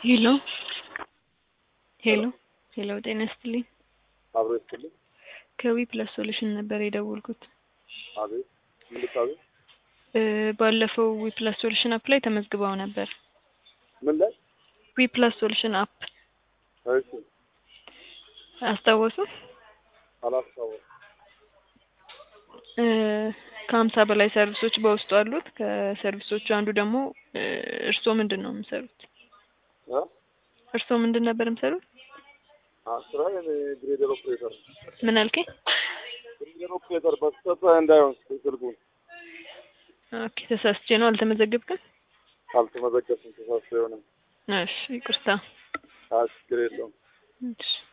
ሄሎ ሄሎ ሄሎ ጤና ይስጥልኝ። አብሮ ይስጥልኝ። ከዊ ፕለስ ሶሉሽን ነበር የደወልኩት። አቤት ምን ልታዘዝ? እ ባለፈው ዊ ፕለስ ሶሉሽን አፕ ላይ ተመዝግበው ነበር። ምን ላይ? ዊ ፕለስ ሶሉሽን አፕ እሺ አስታወሱ? አላስታወስኩም። እ ከሀምሳ በላይ ሰርቪሶች በውስጡ አሉት። ከሰርቪሶቹ አንዱ ደግሞ እ እርስዎ ምንድን ነው የሚሰሩት? እ እርስዎ ምንድን ነበር የሚሰሩት? አ ስራ ግሬደር ኦፕሬተር ነው። ምን አልከኝ? ግሬደር ኦፕሬተር በስተት እንዳይሆን ስልኩን ኦኬ ተሳስቼ ነው አልተመዘገብክም? አልተመዘገብኩም። ተሳስቶ የሆነ እሺ ይቅርታ። አ ችግር የለውም። እሺ